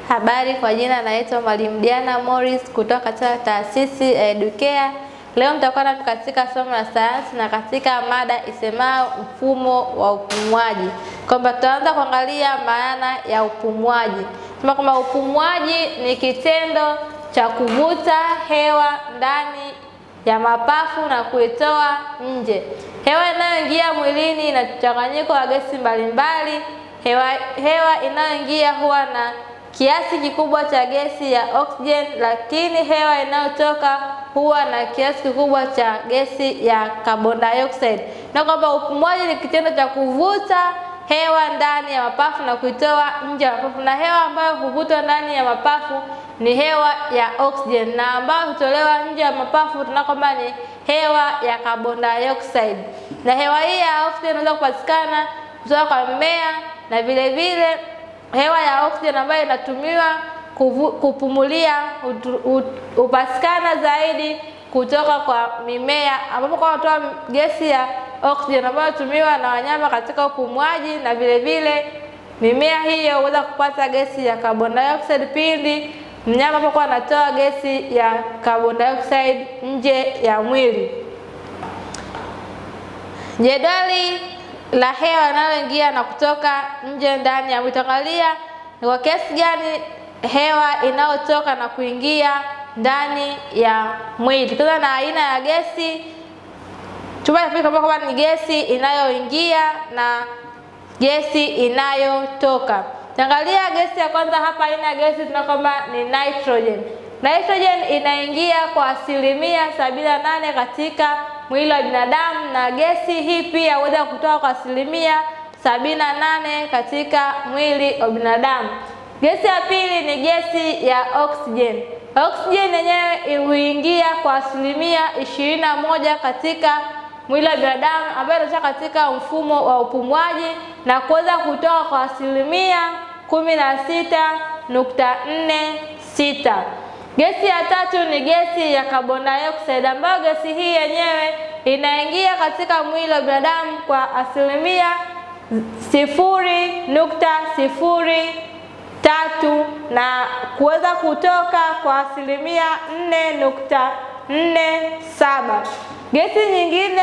Habari, kwa jina naitwa Mwalimu Diana Morris kutoka katika taasisi ya Educare. Leo nitakuwa nami katika somo la sayansi na katika mada isemayo mfumo wa upumuaji, kwamba tutaanza kuangalia maana ya upumuaji. Sema kwamba upumuaji ni kitendo cha kuvuta hewa ndani ya mapafu na kuitoa nje. Hewa inayoingia mwilini ina mchanganyiko wa gesi mbalimbali. Hewa, hewa inayoingia huwa na kiasi kikubwa cha gesi ya oxygen, lakini hewa inayotoka huwa na kiasi kikubwa cha gesi ya carbon dioxide. Na kwamba upumuaji ni kitendo cha kuvuta hewa ndani ya mapafu na kuitoa nje ya mapafu, na hewa ambayo huvutwa ndani ya mapafu ni hewa ya oxygen, na ambayo hutolewa nje ya mapafu tuna kwamba ni hewa ya carbon dioxide. Na hewa hii ya oxygen inaweza kupatikana kutoka kwa mimea na vile vile hewa ya oxygen ambayo inatumiwa kuvu, kupumulia hupatikana zaidi kutoka kwa mimea ambapo kwa kutoa gesi ya oxygen ambayo hutumiwa na wanyama katika upumuaji, na vile vile mimea hiyo huweza kupata gesi ya carbon dioxide pindi mnyama anapokuwa anatoa gesi ya carbon dioxide nje ya mwili. Jedwali la hewa inayoingia na kutoka nje ndani ya mwili. Tuangalia ni kwa kiasi gani hewa inayotoka na kuingia ndani ya mwili. Tukianza na aina ya gesi, chumba cha pili kwamba ni gesi inayoingia na gesi inayotoka. Tuangalia gesi ya kwanza hapa, aina ya gesi tuna kwamba ni nitrogen. Nitrogen inaingia kwa asilimia sabini na nane katika mwili wa binadamu, na gesi hii pia huweza kutoka kwa asilimia sabini na nane katika mwili wa binadamu. Gesi ya pili ni gesi ya oxygen. Oxygen yenyewe huingia kwa asilimia ishirini na moja katika mwili wa binadamu ambayo inatoka katika mfumo wa upumuaji na kuweza kutoka kwa asilimia kumi na sita nukta nne sita. Gesi ya tatu ni gesi ya carbon dioxide ambayo gesi hii yenyewe inaingia katika mwili wa binadamu kwa asilimia sifuri nukta sifuri tatu na kuweza kutoka kwa asilimia nne nukta nne saba. Gesi nyingine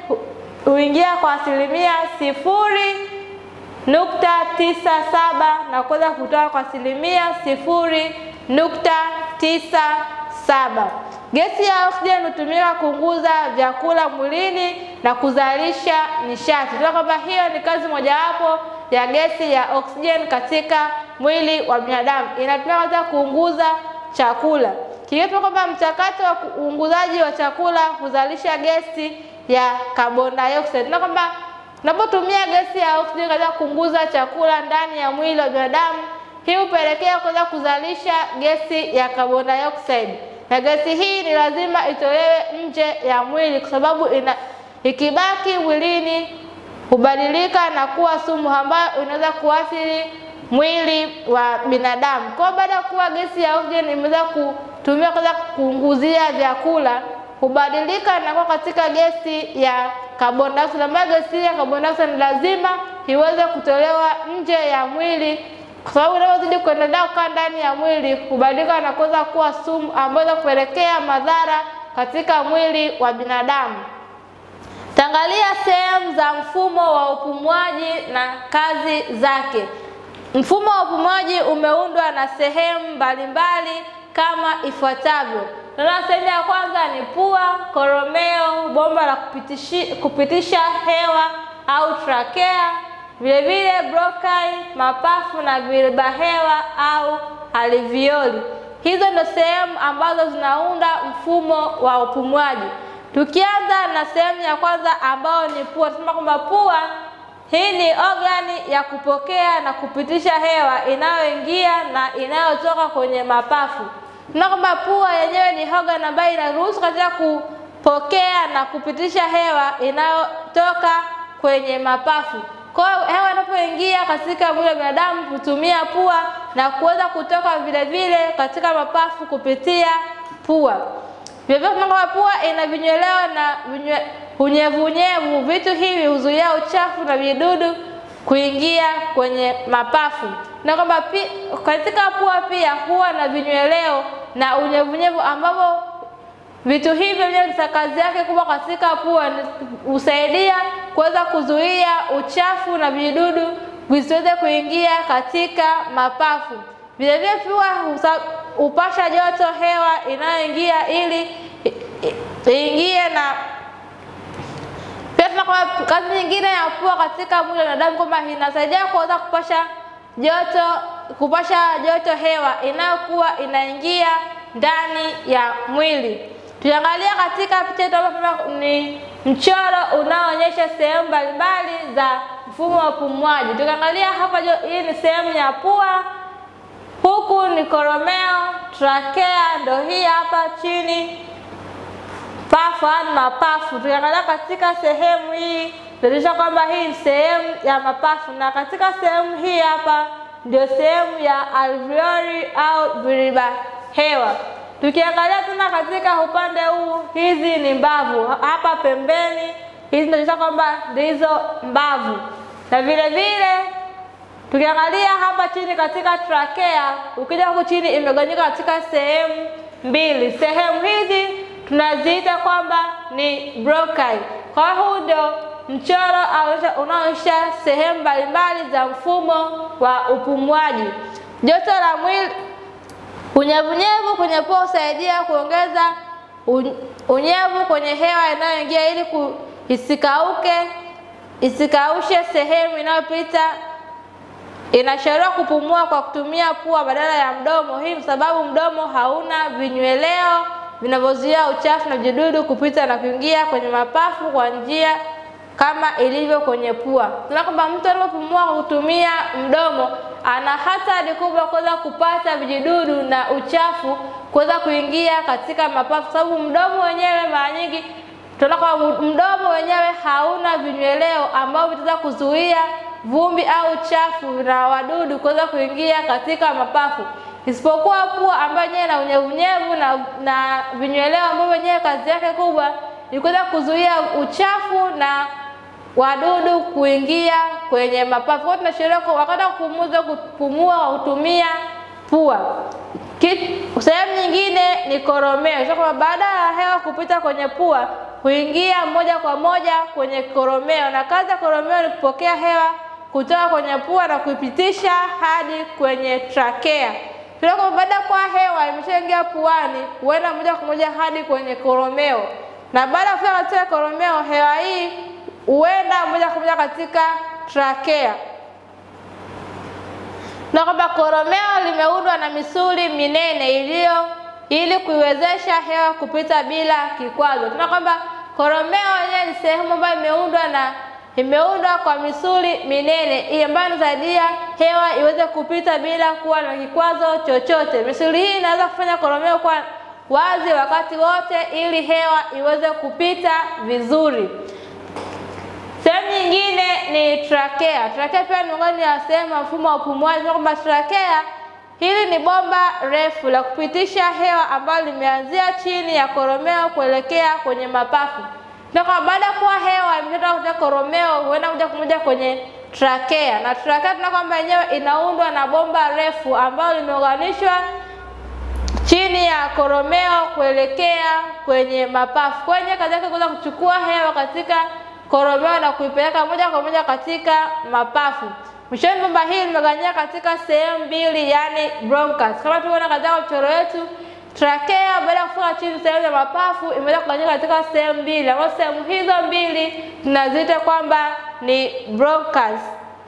huingia kwa asilimia sifuri nukta tisa saba na kuweza kutoka kwa asilimia sifuri nukta tisa saba. Gesi ya oxygen hutumika kuunguza vyakula mwilini na kuzalisha nishati. Tunajua kwamba hiyo ni kazi mojawapo ya gesi ya oxygen katika mwili wa binadamu, inatumika katika kuunguza chakula. Kingine kwamba mchakato wa uunguzaji wa chakula huzalisha gesi ya carbon dioxide. Tunajua kwamba unapotumia gesi ya oxygen katika kuunguza chakula ndani ya mwili wa binadamu, hii hupelekea kuweza kuzalisha gesi ya carbon dioxide, na gesi hii ni lazima itolewe nje ya mwili kwa sababu ina, ikibaki mwilini hubadilika na kuwa sumu ambayo inaweza kuathiri mwili wa binadamu. Kwa baada ya kuwa gesi ya oxygen imeweza kutumia kuweza kuunguzia vyakula, hubadilika na kuwa katika gesi ya carbon dioxide, ambayo gesi ya carbon dioxide ni lazima iweze kutolewa nje ya mwili kwa sababu inapozidi kuendelea kukaa ndani ya mwili hubadilika na kuweza kuwa sumu ambayo inaweza kupelekea madhara katika mwili wa binadamu. Tangalia sehemu za mfumo wa upumuaji na kazi zake. Mfumo wa upumuaji umeundwa na sehemu mbalimbali kama ifuatavyo. Tunaona sehemu ya kwanza ni pua, koromeo, bomba la kupitisha hewa au trakea, vile vile bronchi, mapafu na viriba hewa au alveoli. Hizo ndio sehemu ambazo zinaunda mfumo wa upumuaji. Tukianza na sehemu ya kwanza ambayo ni pua, tunasema kwamba pua hii ni ogani ya kupokea na kupitisha hewa inayoingia na inayotoka kwenye mapafu. Tunaona kwamba pua yenyewe ni ogani ambayo inaruhusu katika kupokea na kupitisha hewa inayotoka kwenye mapafu. Kwa hiyo hewa inapoingia katika mwili wa binadamu hutumia pua na kuweza kutoka vile vile katika mapafu kupitia pua. Vilevile kwamba pua ina vinyweleo na unyevunyevu. Vitu hivi huzuia uchafu na vidudu kuingia kwenye mapafu. na kwamba pi- katika pua pia huwa na vinyweleo na unyevunyevu ambavyo vitu hivyo vyenyewe kazi yake kubwa katika pua ni husaidia kuweza kuzuia uchafu na vijidudu visiweze kuingia katika mapafu. Vilevile pua husa- hupasha joto hewa inayoingia ili i- i- iingie na pia tuna kwamba kazi nyingine ya pua katika mwili wa binadamu kwamba inasaidia kuweza kupasha joto kupasha joto hewa inayokuwa inaingia ndani ya mwili. Tukiangalia katika picha yetu hapa tunaona ni mchoro unaoonyesha sehemu mbalimbali za mfumo wa upumuaji. Tukiangalia hapa jo, hii ni sehemu ya pua, huku ni koromeo, trakea ndo hii hapa chini pafu au mapafu. Tukiangalia katika sehemu hii tunaonyesha kwamba hii ni sehemu ya mapafu, na katika sehemu hii hapa ndio sehemu ya alveoli au viriba hewa. Tukiangalia tena katika upande huu, hizi ni mbavu hapa pembeni, hizi zinaonyesha kwamba ndizo mbavu, na vile vile tukiangalia hapa chini katika trakea, ukija huku chini imegawanyika katika sehemu mbili. Sehemu hizi tunaziita kwamba ni bronchi. Kwa hiyo huu ndio mchoro aonyesha- unaoonyesha sehemu mbalimbali za mfumo wa upumuaji. Joto la mwili Unyevunyevu kwenye pua husaidia kuongeza un- unyevu kwenye hewa inayoingia ili ku, isikauke isikaushe sehemu inayopita. Inashauriwa kupumua kwa kutumia pua badala ya mdomo. Hii kwa sababu mdomo hauna vinyweleo vinavyozuia uchafu na vijidudu kupita na kuingia kwenye mapafu kwa njia kama ilivyo kwenye pua. Tunaona kwamba mtu anapopumua kwa kutumia mdomo ana hatari kubwa kuweza kupata vijidudu na uchafu kuweza kuingia katika mapafu, kwa sababu mdomo wenyewe mara nyingi tunaona kwamba mdomo wenyewe hauna vinyweleo ambavyo vitaweza kuzuia vumbi au uchafu na wadudu kuweza kuingia katika mapafu, isipokuwa pua ambayo yenyewe ina unyevunyevu na, na vinyweleo ambavyo wenyewe kazi yake kubwa ni kuweza kuzuia uchafu na wadudu kuingia kwenye mapafu. Kwa hiyo tunashauriwa kwa wakati wa kupumua kupumua kwa kutumia pua. Ki- Sehemu nyingine ni koromeo. Sasa kwamba baada ya hewa kupita kwenye pua huingia moja kwa moja kwenye koromeo, na kazi ya koromeo ni kupokea hewa kutoka kwenye pua na kuipitisha hadi kwenye trakea. Tunaona kwamba baada ya kuwa hewa imeshaingia puani, huenda moja kwa moja hadi kwenye koromeo, na baada ya kufika katika koromeo, hewa hii huenda moja kwa moja katika trakea na kwamba koromeo limeundwa na misuli minene iliyo ili kuiwezesha hewa kupita bila kikwazo. Tunaona kwamba koromeo yenyewe ni sehemu ambayo imeundwa na imeundwa kwa misuli minene hii ambayo inasaidia hewa iweze kupita bila kuwa na kikwazo chochote. Misuli hii inaweza kufanya koromeo kuwa wazi wakati wote ili hewa iweze kupita vizuri. Sehemu nyingine ni trakea. Trakea pia ni miongoni ya sehemu ya mfumo wa upumuaji. Tunaona kwamba trakea hili ni bomba refu la kupitisha hewa ambalo limeanzia chini ya koromeo kuelekea kwenye mapafu. Tunaona kwamba baada ya kuwa hewa imetoka kutoka koromeo huenda moja kwa moja kwenye trakea, na trakea tunaona kwamba yenyewe inaundwa na bomba refu ambalo limeunganishwa chini ya koromeo kuelekea kwenye mapafu. Kwa hiyo kazi yake kuweza kuchukua hewa katika koromeo na kuipeleka moja kwa moja katika mapafu. Mwishoni, bomba hili limegawanyika katika sehemu mbili, yani bronchus. Kama tulivyoona katika mchoro wetu, trakea baada ya kufika chini sehemu ya mapafu imeweza kugawanyika katika sehemu mbili, ambazo sehemu hizo mbili tunaziita kwamba ni bronchus.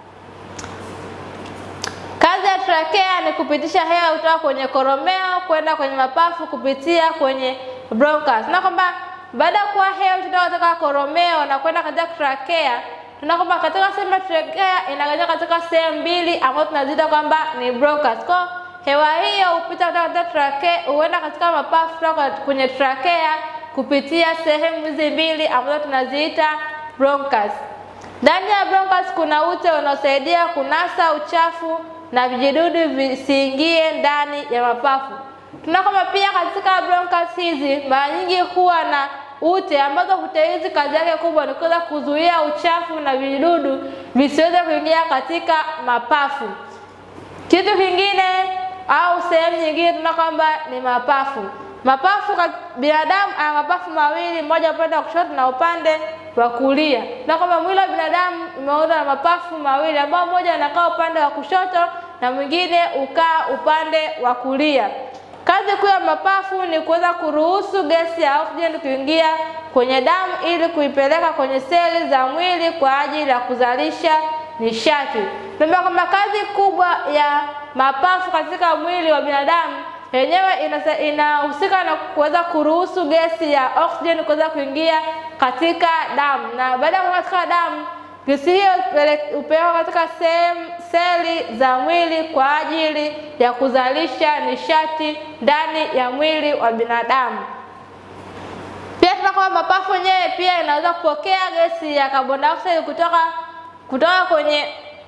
Kazi ya trakea ni kupitisha hewa kutoka kwenye koromeo kwenda kwenye mapafu kupitia kwenye bronchus. Na kwamba baada ya kuwa hewa kutoka katika koromeo na kwenda katika trakea, tunaona kwamba katika sehemu ya trakea inagawanyika katika sehemu mbili ambazo tunaziita kwamba ni bronchus. Kwa hewa hiyo hupita kutoka katika trakea huenda katika mapafu kutoka kwenye trakea kupitia sehemu hizi mbili ambazo tunaziita bronchus. Ndani ya bronchus kuna ute unaosaidia kunasa uchafu na vijidudu visiingie ndani ya mapafu. Tunaona kwamba pia katika bronchus hizi mara nyingi huwa na ute ambazo ute hizi kazi yake kubwa ni kuweza kuzuia uchafu na vijidudu visiweze kuingia katika mapafu. Kitu kingine au sehemu nyingine tuna kwamba ni mapafu. Mapafu kwa binadamu ana mapafu mawili, moja upande wa kushoto na upande wa kulia. Na kwamba mwili wa binadamu umeundwa na mapafu mawili ambao mmoja anakaa upande wa kushoto na mwingine ukaa upande wa kulia. Kazi kuu ya mapafu ni kuweza kuruhusu gesi ya oksijeni kuingia kwenye damu ili kuipeleka kwenye seli za mwili kwa ajili ya kuzalisha nishati. Tunaambia kwamba kazi kubwa ya mapafu katika mwili wa binadamu yenyewe inahusika na kuweza kuruhusu gesi ya oksijeni kuweza kuingia katika damu, na baada ya kuingia katika damu, gesi hiyo hupelekwa katika sehemu seli za mwili kwa ajili ya kuzalisha nishati ndani ya mwili wa binadamu. Pia tuna kwamba mapafu yenyewe pia inaweza kupokea gesi ya carbon dioxide kutoka kutoka kwenye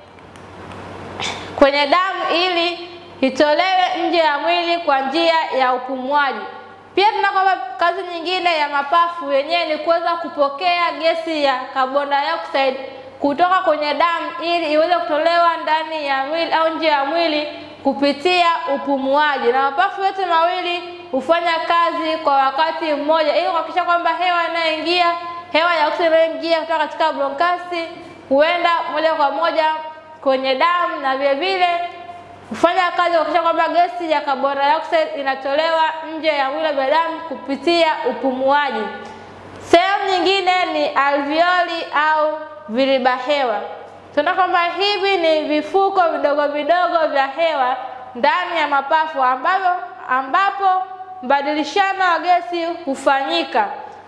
kwenye damu ili itolewe nje ya mwili kwa njia ya upumuaji. Pia tuna kwamba kazi nyingine ya mapafu yenyewe ni kuweza kupokea gesi ya carbon dioxide kutoka kwenye damu ili iweze kutolewa ndani ya mwili au nje ya mwili kupitia upumuaji. Na mapafu yote mawili hufanya kazi kwa wakati mmoja ili kuhakikisha kwamba hewa inayoingia, hewa ya oksijeni inayoingia kutoka katika bronkasi huenda moja kwa moja kwenye damu na vile vile hufanya kazi kuhakikisha kwamba gesi ya carbon dioxide inatolewa nje ya mwili wa binadamu kupitia upumuaji. Sehemu nyingine ni alveoli au viriba hewa. Tunaona kwamba hivi ni vifuko vidogo vidogo vya hewa ndani ya mapafu ambavyo ambapo mbadilishano wa gesi hufanyika.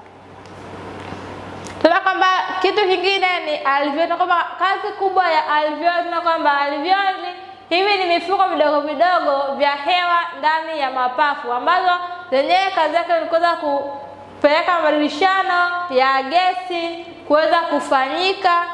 Tunaona kwamba kitu kingine ni alveoli. Tunaona kwamba kazi kubwa ya alveoli, tunaona kwamba alveoli hivi ni mifuko vidogo vidogo vya hewa ndani ya mapafu ambazo zenyewe kazi yake ni kuweza kupeleka mabadilishano ya gesi kuweza kufanyika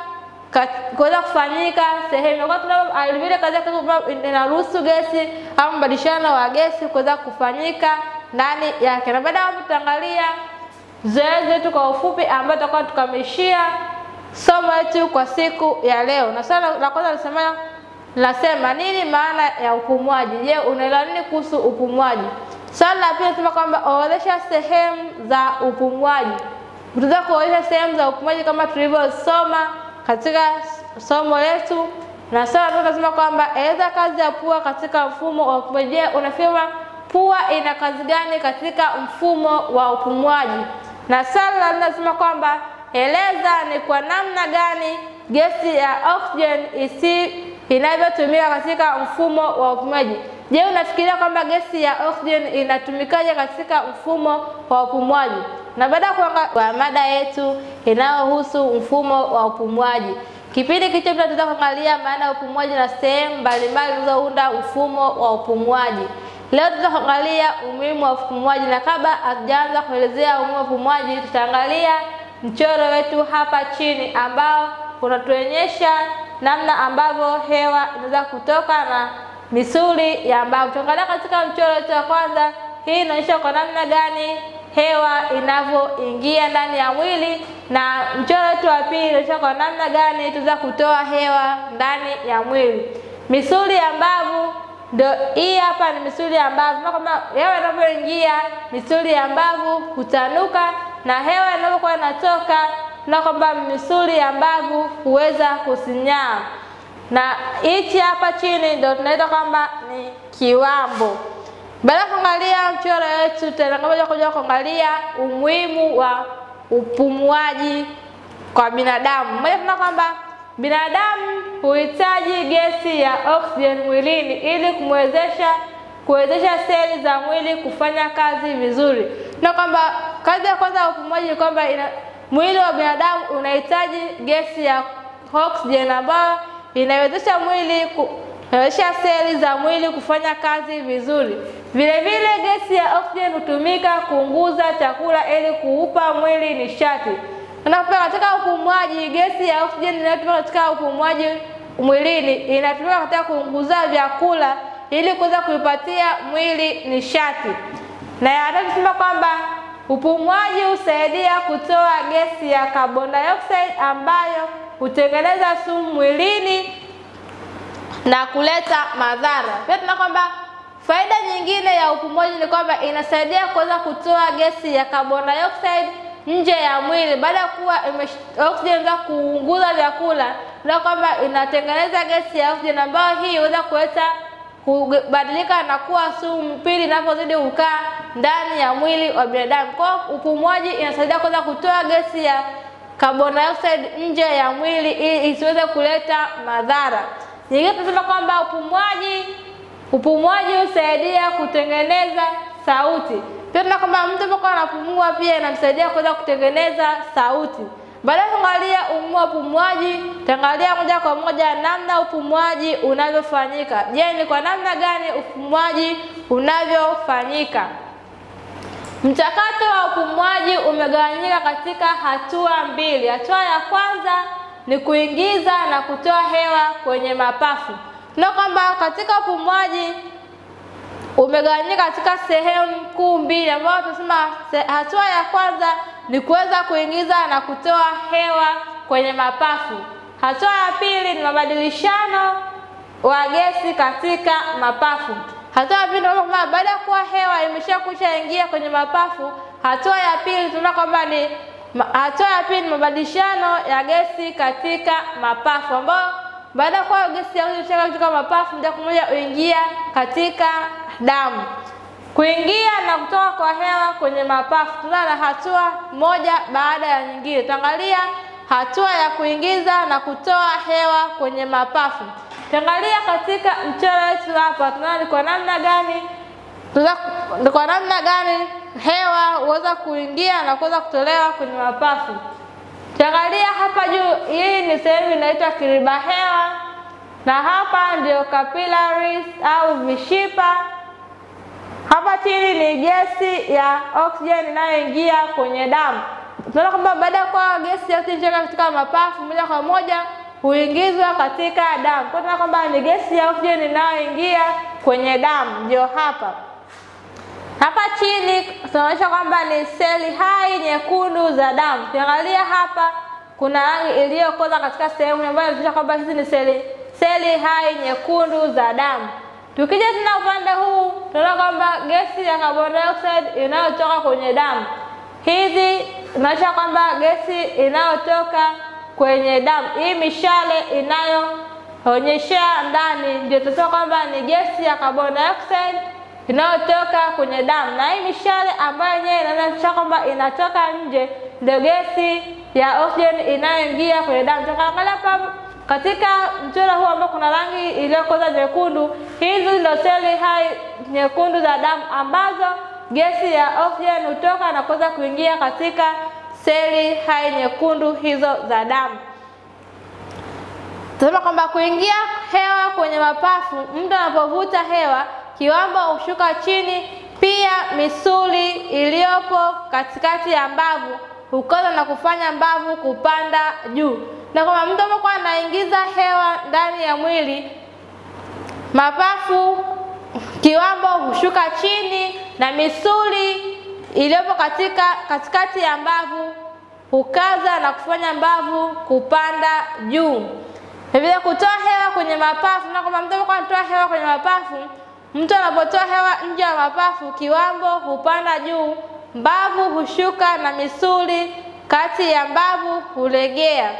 kuweza kufanyika sehemu kwa tuna alivile kazi yake inaruhusu gesi au mbadilishano wa gesi kuweza kufanyika ndani yake. Na baada ya hapo tutaangalia zoezi letu kwa ufupi, ambayo tutakuwa tukamishia somo letu kwa siku ya leo. Na swali la kwanza lisema nasema nini maana ya upumuaji? Je, unaelewa nini kuhusu upumuaji? Swali la pili nasema kwamba orodhesha sehemu za upumuaji. Tutaweza kuorodhesha sehemu za upumuaji kama tulivyosoma katika somo letu. Na swali la tatu nasema kwamba eleza kazi ya pua katika mfumo wa upumuaji. Je, unafahamu pua ina kazi gani katika mfumo wa upumuaji? Na swali la nne nasema kwamba eleza ni kwa namna gani gesi ya oxygen isi inavyotumika katika mfumo wa upumuaji. Je, unafikiria kwamba gesi ya oxygen inatumikaje katika mfumo wa upumuaji? Na baada ya kuangalia mada yetu inayohusu mfumo wa upumuaji, kipindi kilichopita tutaweza kuangalia maana ya upumuaji na sehemu mbalimbali zilizounda mfumo wa upumuaji. Leo tutaangalia umuhimu wa upumuaji, na kabla hatujaanza kuelezea umuhimu wa upumuaji, tutaangalia mchoro wetu hapa chini ambao unatuonyesha namna ambavyo hewa inaweza kutoka na misuli ya mbavu. Tuangalia katika mchoro wetu wa kwanza, hii inaonyesha kwa namna gani hewa inavyoingia ndani ya mwili, na mchoro wetu wa pili inaonyesha kwa namna gani tunaweza kutoa hewa ndani ya mwili. Misuli ya mbavu ndio hii hapa, ni misuli ya mbavu. Na kama hewa inavyoingia, misuli ya mbavu hutanuka, na hewa inapokuwa inatoka na kwamba misuli ya mbavu huweza kusinyaa, na hichi hapa chini ndio tunaita kwamba ni kiwambo. Baada ya kuangalia mchoro wetu, tutaenda kuja kuangalia umuhimu wa upumuaji kwa binadamu. Moja, tuna kwamba binadamu huhitaji gesi ya oksijeni mwilini ili kumwezesha kuwezesha seli za mwili kufanya kazi vizuri. Na kwamba kazi ya kwanza ya upumuaji ni kwamba ina mwili wa binadamu unahitaji gesi ya oksijeni ambayo inawezesha mwili inawezesha seli za mwili kufanya kazi vizuri. Vile vile gesi ya oksijeni hutumika kuunguza chakula ili kuupa mwili nishati. Unapokuwa katika upumuaji, gesi ya oksijeni inayotumika katika upumuaji mwilini inatumika katika kuunguza vyakula ili kuweza kuipatia mwili nishati. Na ya tatu tunasema kwamba upumuaji husaidia kutoa gesi ya carbon dioxide ambayo hutengeneza sumu mwilini na kuleta madhara. Pia tuna kwamba faida nyingine ya upumuaji ni kwamba inasaidia kuweza kutoa gesi ya carbon dioxide nje ya mwili baada ya kuwa oxygen za kuunguza vyakula, na kwamba inatengeneza gesi ya oxygen ambayo hii huweza kuleta kubadilika na kuwa sumu pili inapozidi kukaa ndani ya mwili wa binadamu. Kwa upumuaji inasaidia kuweza kutoa gesi ya carbon dioxide nje ya mwili ili isiweze kuleta madhara. Nyingine tunasema kwamba upumuaji upumuaji husaidia kutengeneza sauti. Pia tuna kwamba mtu anapokuwa anapumua pia inamsaidia kuweza kutengeneza sauti. Baada ya kuangalia umuhimu wa upumuaji, tutaangalia moja kwa moja namna upumuaji unavyofanyika. Je, ni kwa namna gani upumuaji unavyofanyika? Mchakato wa upumuaji umegawanyika katika hatua mbili. Hatua ya kwanza ni kuingiza na kutoa hewa kwenye mapafu. Tuna kwamba katika upumuaji umegawanyika katika sehemu kuu mbili, ambayo tunasema hatua ya kwanza ni kuweza kuingiza na kutoa hewa kwenye mapafu. Hatua ya pili ni mabadilishano wa gesi katika mapafu. Hatua ya pili tunaona kwamba baada ya kuwa hewa imeshakwisha ingia kwenye mapafu, hatua ya pili tunaona kwamba ni hatua ya pili ni mabadilishano ya gesi katika mapafu, ambayo baada ya kuwa gesi ya oxygen katika mapafu, moja kwa moja huingia katika damu. Kuingia na kutoka kwa hewa kwenye mapafu, tunaona na hatua moja baada ya nyingine. Tuangalia hatua ya kuingiza na kutoa hewa kwenye mapafu. Tuangalia katika mchoro wetu hapa, tunaona ni kwa namna gani ni kwa namna gani hewa huweza kuingia na kuweza kutolewa kwenye mapafu. Tuangalia hapa juu, hii ni sehemu inaitwa kiriba hewa, na hapa ndio capillaries au vishipa. Hapa chini ni gesi ya oxygen inayoingia kwenye damu. Tunaona kwamba baada ya kuwa gesi ya oxygen katika mapafu, moja kwa moja huingizwa katika damu. Kwa tunaona kwamba ni gesi ya oxygen inayoingia kwenye damu, ndio hapa. Hapa chini tunaonyesha kwamba ni seli hai nyekundu za damu. Tuangalia hapa, kuna rangi iliyokoza katika sehemu ambayo inaonyesha kwamba hizi ni seli seli hai nyekundu za damu. Tukija tena upande huu, tunaona kwamba gesi ya carbon dioxide inayotoka kwenye damu, hizi inaonyesha kwamba gesi inayotoka kwenye damu, hii mishale inayoonyeshea ndani, ndio tunasema kwamba ni gesi ya carbon dioxide inayotoka kwenye damu, na hii mishale ambayo yenyewe inaonyesha kwamba inatoka nje ndio gesi ya oxygen inayoingia kwenye damu. Tukaangalia hapa katika mchoro huu ambao kuna rangi iliyokoza nyekundu, hizi ndio seli hai nyekundu za damu ambazo gesi ya oxygen hutoka na kuweza kuingia katika seli hai nyekundu hizo za damu. Tunasema kwamba kuingia hewa kwenye mapafu, mtu anapovuta hewa kiwambo hushuka chini. Pia misuli iliyopo katikati ya mbavu hukoza na kufanya mbavu kupanda juu, na kwamba mtu anapokuwa anaingiza hewa ndani ya mwili, mapafu kiwambo hushuka chini na misuli iliyopo katika katikati ya mbavu hukaza na kufanya mbavu kupanda juu. Vile kutoa hewa kwenye mapafu, na kwamba mtu anapokuwa anatoa hewa kwenye mapafu Mtu anapotoa hewa nje ya mapafu, kiwambo hupanda juu, mbavu hushuka na misuli kati ya mbavu hulegea.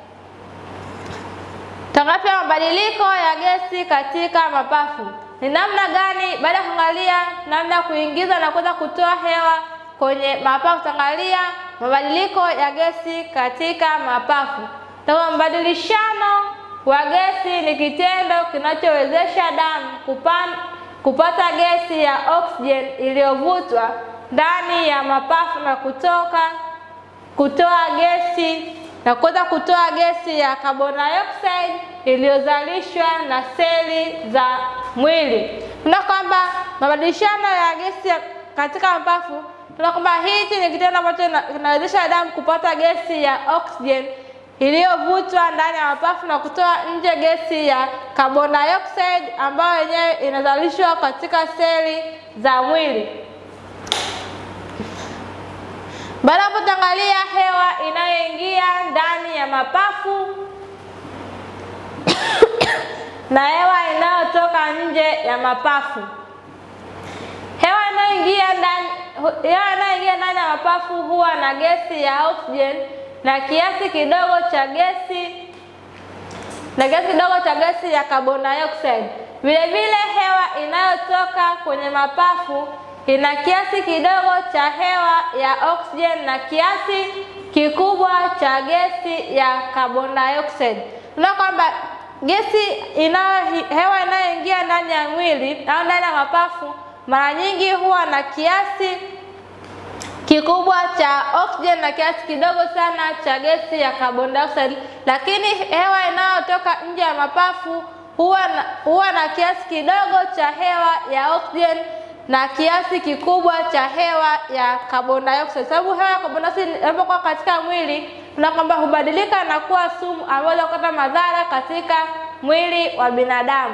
Tangapi ya mabadiliko ya gesi katika mapafu ni namna gani? Baada ya kuangalia namna ya kuingiza na kuweza kutoa hewa kwenye mapafu, tangalia mabadiliko ya gesi katika mapafu. Na mbadilishano wa gesi ni kitendo kinachowezesha damu kupanda kupata gesi ya oxygen iliyovutwa ndani ya mapafu na kutoka kutoa gesi na kuweza kutoa gesi ya carbon dioxide iliyozalishwa na seli za mwili. Tuna kwamba mabadilishano ya gesi katika mapafu, tuna kwamba hichi ni kitendo ambacho kinawezesha damu kupata gesi ya oxygen iliyovutwa ndani ya mapafu na kutoa nje gesi ya carbon dioxide ambayo yenyewe inazalishwa katika seli za mwili. Baada hapo, tutaangalia hewa inayoingia ndani ya mapafu na hewa inayotoka nje ya mapafu. Hewa inayoingia ndani hewa inayoingia ndani ya mapafu huwa na gesi ya oxygen na kiasi kidogo cha gesi na kiasi kidogo cha gesi ya carbon dioxide. Vile vile hewa inayotoka kwenye mapafu ina kiasi kidogo cha hewa ya oxygen na kiasi kikubwa cha gesi ya carbon dioxide. Tunaona kwamba gesi inayo hewa inayoingia ndani ya mwili au ndani ya mapafu mara nyingi huwa na kiasi kikubwa cha oxygen na kiasi kidogo sana cha gesi ya carbon dioxide, lakini hewa inayotoka nje ya mapafu huwa na, huwa na kiasi kidogo cha hewa ya oxygen na kiasi kikubwa cha hewa ya carbon dioxide. Sababu hewa ya carbon dioxide inapokuwa katika mwili na kwamba hubadilika na kuwa sumu ambayo kuleta madhara katika mwili wa binadamu.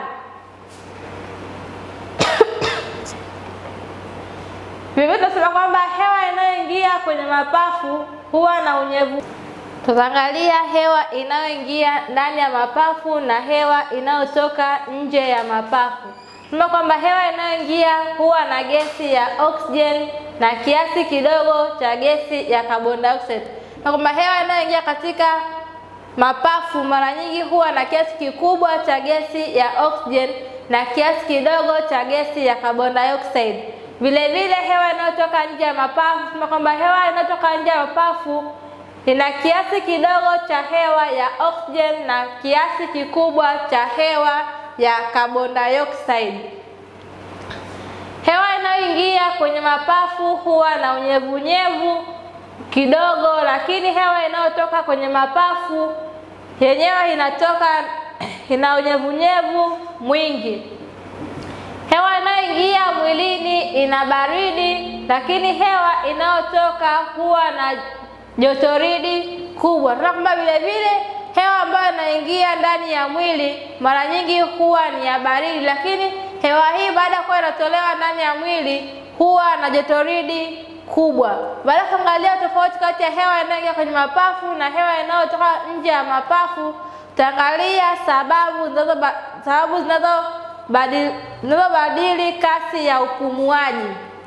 Vivyo tunasema kwamba hewa inayoingia kwenye mapafu huwa na unyevu. Tutaangalia hewa inayoingia ndani ya mapafu na hewa inayotoka nje ya mapafu. Tunasema kwamba hewa inayoingia huwa na gesi ya oxygen na kiasi kidogo cha gesi ya carbon dioxide, na kwamba hewa inayoingia katika mapafu mara nyingi huwa na kiasi kikubwa cha gesi ya oxygen na kiasi kidogo cha gesi ya carbon dioxide. Vile vile hewa inayotoka nje ya mapafu, tunasema kwamba hewa inayotoka nje ya mapafu ina kiasi kidogo cha hewa ya oxygen na kiasi kikubwa cha hewa ya carbon dioxide. Hewa inayoingia kwenye mapafu huwa na unyevunyevu kidogo, lakini hewa inayotoka kwenye mapafu yenyewe inatoka ina unyevunyevu mwingi. Hewa inayoingia mwilini ina baridi, lakini hewa inayotoka huwa na jotoridi kubwa. Tunaona kwamba vile vile hewa ambayo inaingia ndani ya mwili mara nyingi huwa ni ya baridi, lakini hewa hii baada ya kuwa inatolewa ndani ya mwili huwa na jotoridi kubwa. Baada ya kuangalia tofauti kati ya hewa inayoingia kwenye mapafu na hewa inayotoka nje ya mapafu, tutaangalia sababu zinazo sababu zinazo zinazobadili kasi ya upumuaji.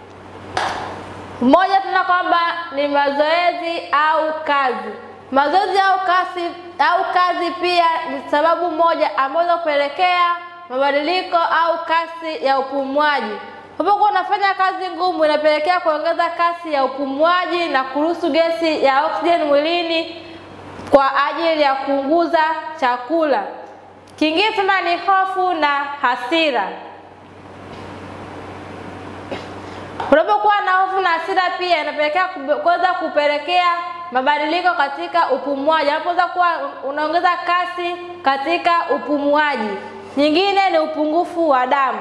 Moja, tuna kwamba ni mazoezi au kazi. Mazoezi au kazi au kazi pia ni sababu moja ambazo kupelekea mabadiliko au kasi ya upumuaji. Unapokuwa unafanya kazi ngumu, inapelekea kuongeza kasi ya upumuaji na kuruhusu gesi ya oksijeni mwilini kwa ajili ya kuunguza chakula. Kingine tena ni hofu na hasira. Unapokuwa na hofu na hasira pia inapelekea kuweza kupelekea mabadiliko katika upumuaji, unapoweza kuwa unaongeza kasi katika upumuaji. Nyingine ni upungufu wa damu.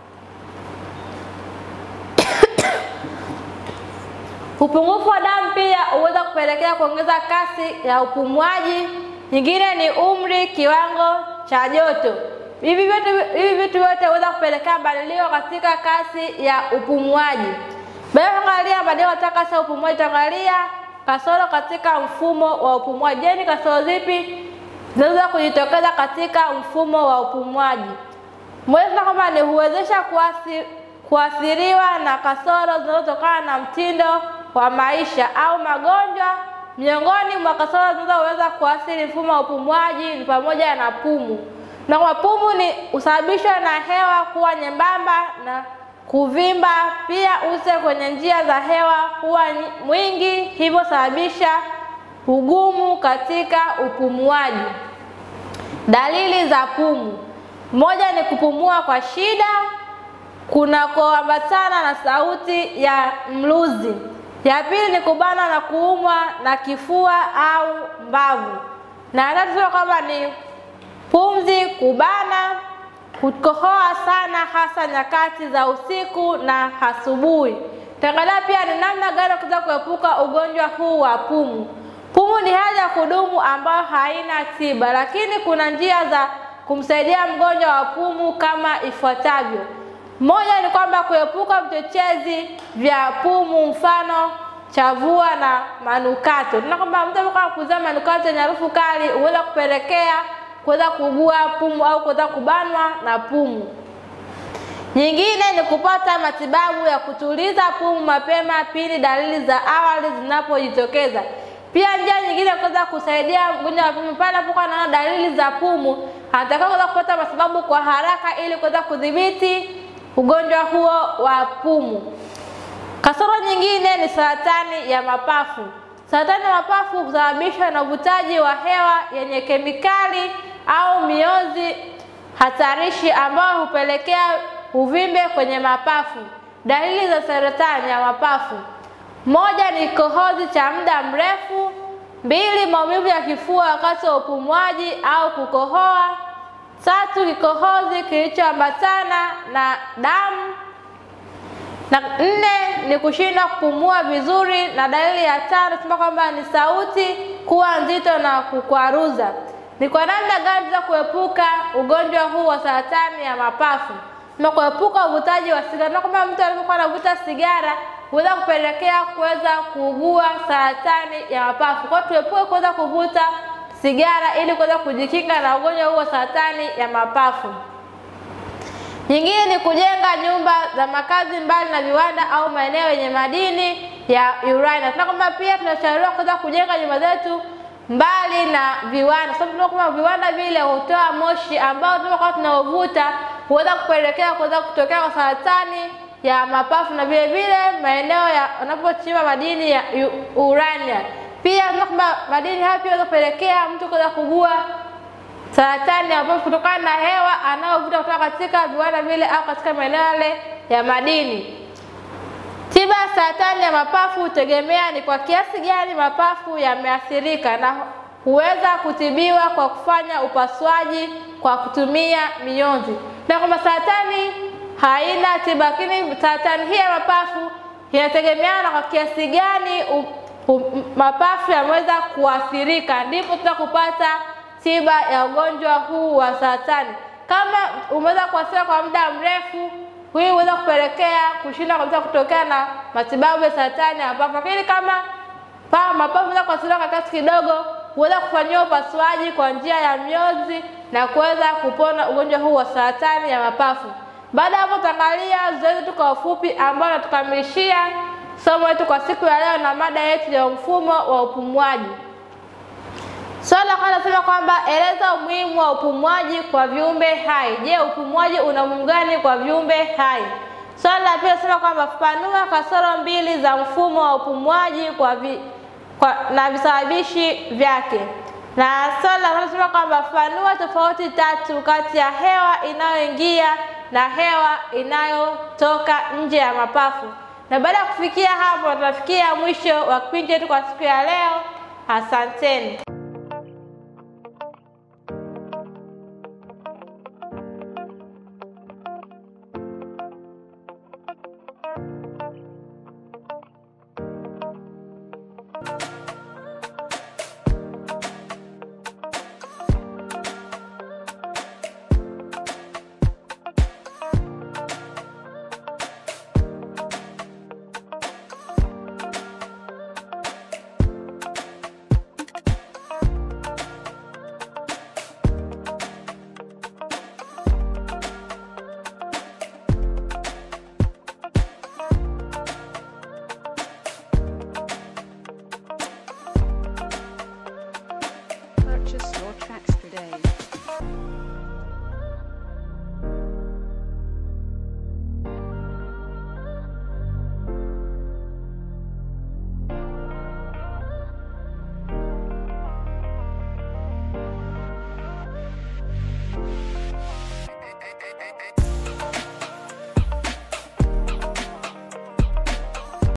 Upungufu wa damu pia huweza kupelekea kuongeza kasi ya upumuaji. Nyingine ni umri, kiwango cha joto. Hivi vyote hivi vitu vyote huweza kupelekea mabadiliko katika kasi ya upumuaji. Baada ya kuangalia mabadiliko katika kasi ya upumuaji, tutaangalia kasoro katika mfumo wa upumuaji. Je, ni kasoro zipi zinaweza kujitokeza katika mfumo wa upumuaji? Moja kwamba ni huwezesha kuasi, kuathiriwa na kasoro zinazotokana na mtindo wa maisha au magonjwa. Miongoni mwa kasoro zinazoweza kuathiri mfumo wa upumuaji ni pamoja na pumu na kwa pumu ni husababishwa na hewa kuwa nyembamba na kuvimba. Pia use kwenye njia za hewa huwa mwingi, hivyo sababisha ugumu katika upumuaji. Dalili za pumu: moja ni kupumua kwa shida kunakoambatana na sauti ya mluzi. Ya pili ni kubana na kuumwa na kifua au mbavu, na tatu kwamba ni pumzi kubana, kukohoa sana, hasa nyakati za usiku na asubuhi. Tutaangalia pia ni namna gani kuweza kuepuka ugonjwa huu wa pumu. Pumu ni hali ya kudumu ambayo haina tiba, lakini kuna njia za kumsaidia mgonjwa wa pumu kama ifuatavyo. Moja ni kwamba kuepuka vichochezi vya pumu, mfano chavua na manukato. Tuna kwamba mtu anapokuwa kuzaa manukato yenye harufu kali huweza kupelekea kuweza kuugua pumu au kuweza kubanwa na pumu. Nyingine ni kupata matibabu ya kutuliza pumu mapema pindi dalili za awali zinapojitokeza. Pia njia nyingine ya kuweza kusaidia mgonjwa wa pumu pale anapokuwa anaona dalili za pumu, anatakiwa kuweza kupata matibabu kwa haraka ili kuweza kudhibiti ugonjwa huo wa pumu. Kasoro nyingine ni saratani ya mapafu. Saratani ya mapafu husababishwa na uvutaji wa hewa yenye kemikali au mionzi hatarishi ambayo hupelekea uvimbe kwenye mapafu. Dalili za saratani ya mapafu: moja ni kikohozi cha muda mrefu. Mbili, maumivu ya kifua wakati wa upumuaji au kukohoa. Tatu, kikohozi kilichoambatana na damu na nne ni kushindwa kupumua vizuri, na dalili ya tano sema kwamba ni sauti kuwa nzito na kukwaruza. Ni kwa namna gani tunaweza kuepuka ugonjwa huu wa saratani ya mapafu? Na kuepuka uvutaji wa sigara, na kwamba mtu anapokuwa anavuta sigara huweza kupelekea kuweza kuugua saratani ya mapafu. Kwa hiyo tuepuke kuweza kuvuta sigara ili kuweza kujikinga na ugonjwa huu wa saratani ya mapafu. Nyingine ni kujenga nyumba za makazi mbali na viwanda au maeneo yenye madini ya urani. Tuna kwamba pia tunashauriwa kuweza kujenga nyumba zetu mbali na viwanda, sababu tunaona kwamba viwanda vile hutoa moshi ambao tunakuwa tunaovuta huweza kupelekea kuweza kutokea kwa saratani ya mapafu na vile vile maeneo ya wanapochimba madini ya urania. Pia tunaona kwamba madini hayo pia yanaweza kupelekea mtu kuweza kuugua saratani ya mapafu kutokana na hewa anayovuta kutoka katika viwanda vile au katika maeneo yale ya madini. Tiba ya saratani ya mapafu hutegemea ni kwa kiasi gani mapafu yameathirika na huweza kutibiwa kwa kufanya upasuaji kwa kutumia mionzi. Na kwamba saratani haina tiba, lakini saratani hii ya mapafu inategemeana na kwa kiasi gani u, u, mapafu yameweza kuathirika, ndipo tutakupata tiba ya ugonjwa huu wa saratani. Kama umeweza kuathirika kwa muda mrefu, hii huweza kupelekea kushindwa kabisa kutokea na matibabu ya saratani ya mapafu. Lakini kama pa mapafu yanaweza kuathirika kwa kiasi kidogo, huweza kufanyiwa upasuaji kwa njia ya mionzi na kuweza kupona ugonjwa huu wa saratani ya mapafu. Baada ya hapo, tutaangalia zoezi tu kwa ufupi ambao natukamilishia somo letu kwa siku ya leo na mada yetu ya mfumo wa upumuaji. Swali la kwanza nasema kwamba eleza umuhimu wa upumuaji kwa viumbe hai. Je, upumuaji una umuhimu gani kwa viumbe hai? Swali la pili nasema kwamba fafanua kasoro mbili za mfumo wa upumuaji kwa, vi, kwa na visababishi vyake. Na swali la tatu nasema kwamba fafanua tofauti tatu kati ya hewa inayoingia na hewa inayotoka nje ya mapafu. Na baada ya kufikia hapo, tunafikia mwisho wa kipindi chetu kwa siku ya leo. Asanteni. Purchase your tracks today.